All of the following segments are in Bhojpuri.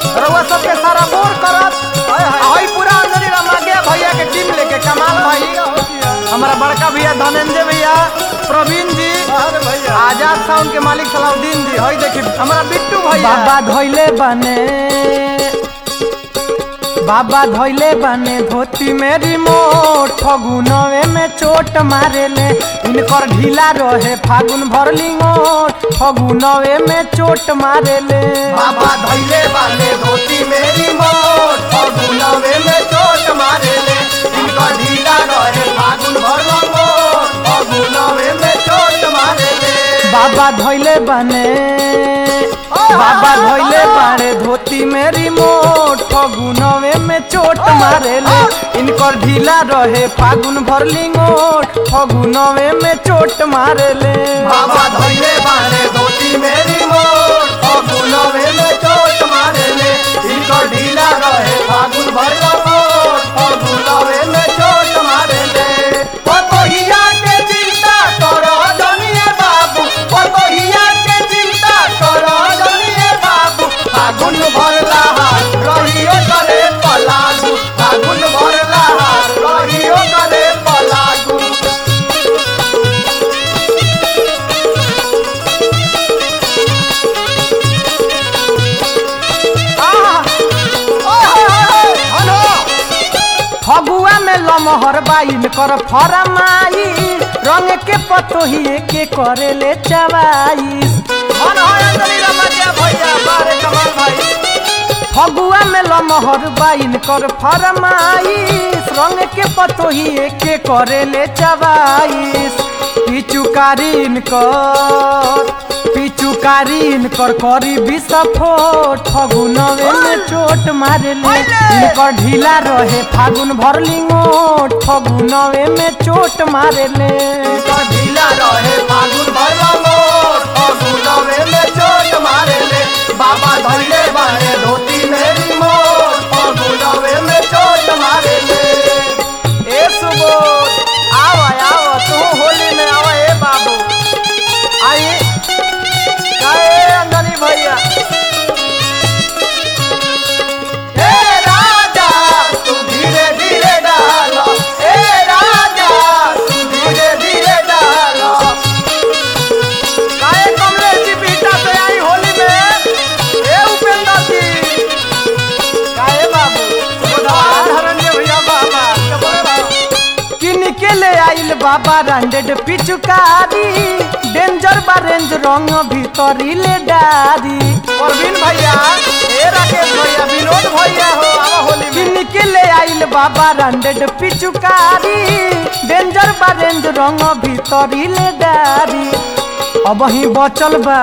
रउआ सबके सारा बोर करत हई पूरा अंजलि रामागे भैया के टीम लेके कमाल भाई हमारा बड़का भैया धनंजय भैया प्रवीण जी आजाद साउंड के मालिक सलाउद्दीन जी हई देखी हमारा बिट्टू भैया बाबा धोइले बने बाबा धोइले बने धोती में रिमोट फगुनवे में चोट मारेले इनकर ढीला रहे फागुन भर लिंगोट फगुनवे में चोट मारेले बाबा धैले बाले धोती मेरी मोट फगुनवे में चोट मारेले इनका ढीला रहे फागुन भर मोट फगुनवे में चोट मारेले बाबा धोइले बने बाबा धोइले बाड़े धोती में रिमोट फगुनवे में चोट मारेले इनकर ढीला रहे फागुन भर लिंगोट फगुनवे में चोट मारेले बाबा धैले बाले धोती मेरी मोट फगुनवे में चोट मारेले इनका ढीला रहे फागुन भर मोट फगुनवे में चोट मारेले पतोहिया के चिंता करो जनिए बाबू पतोहिया के चिंता करो जनिए बाबू फागुन भरला हार रहियो करे पलागू फागुन भरला हार रहियो करे पलागू फगुआ में लमहर बाइन कर फरमाई रंग के पतोहिए के करेले चवाई फगुआ में लमहर बाइन कर फरमाइश रंग के पतोहिए के करेले चवाइस पिचुकारीन कर पिचुकारीन कर करी विस्फोट फगुनवे में चोट मारेले इनकर ढीला रहे फागुन भर लिंगोट फगुनवे में चोट मारेले इनका ढीला रहे फागुन भरला मोर फगुनवे में चोट मारेले बाबा धैले बारे धोती मेरी मोर फगुनवे में चोट मारेले ए सुबोध आव आव तू होली में आव ए बाबू आई काहे अंजनी भैया ए राजा तू धीरे धीरे डालो ए राजा तू धीरे धीरे डालो काहे कमले जी बीटा से आई होली में ए उपेंद्र जी काहे बाबू सुबोधार हरण्य भैया बाबा कबरे बाबू किन के ले आइल बाबा रांडेड पिचुकारी डेंजर बा रेंज रंग भीतरी ले डारी परवीन भैया ए राकेश भैया विनोद भैया हो आवा होली में किन के ले आइल बाबा रांडेड पिचुकारी डेंजर बा रेंज रंग भीतरी ले डारी अब ही बचल बा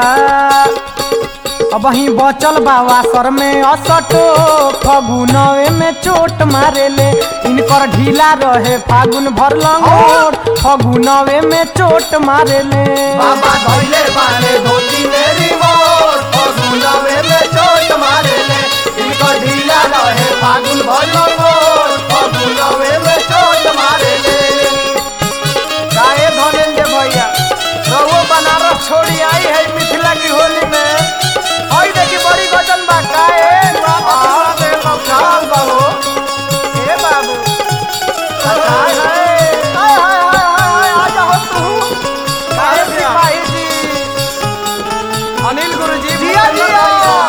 अब ही बचल बा वासर में असटो फगुनवे में चोट मारेले इनकर ढीला रहे फागुन भर लंगोट फगुनवे में चोट मारेले बाबा धैले बारे धोती मेरी मोर फगुनवे में चोट मारेले इनको ढीला रहे फागुन भर मोर फगुनवे में चोट मारेले काहे धनेंद्र भैया रहुओ बनारस छोड़ी आई है मिथिला की होली में आई देखी बड़ी गजन बा काहे बाबा दे बखाल बाबू ए बाबू हाय हाय हाय हाय हाय आ जाओ तू काहे सिपाही जी अनिल गुरुजी जिया जिया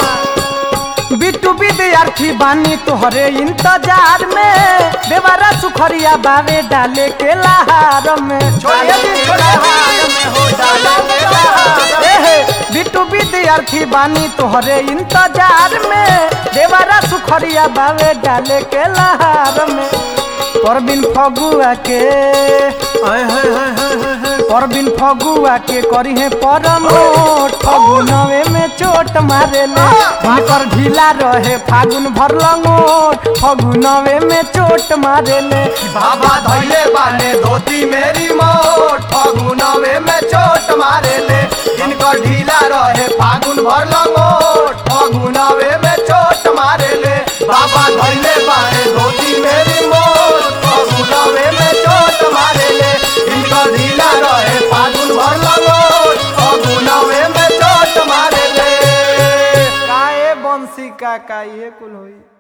बिट्टू विद्यार्थी बानी तोहरे इंतजार में देवारा सुखरिया बावे डाले के लहार में छोड़िए दिन छोड़िए दिन में हो डाला मेरा एहे बिट्टू विद्यार्थी बानी तोहरे इंतजार में देवारा सुखरिया बावे डाले के लहार में परबिन फगुआ के हाय हाय हाय हाय हाय परबिन फगुआ के करी है परमोट फगुनवे में चोट मारेले भाकर ढीला रहे फागुन भर लंगोट फगुनवे में चोट मारेले बाबा धैले बाले धोती मेरी मोट फगुनवे में चोट मारेले इनको ढीला रहे फागुन भर लंगोट फगुनवे में चोट मारेले बाबा धैले बाले धोती मेरी मोट फगुनवे में चोट मारेले इनको ढीला रहे फागुन भर लंगोट फगुनवे में चोट मारेले काए बंसी बंसी का का ये कुल होई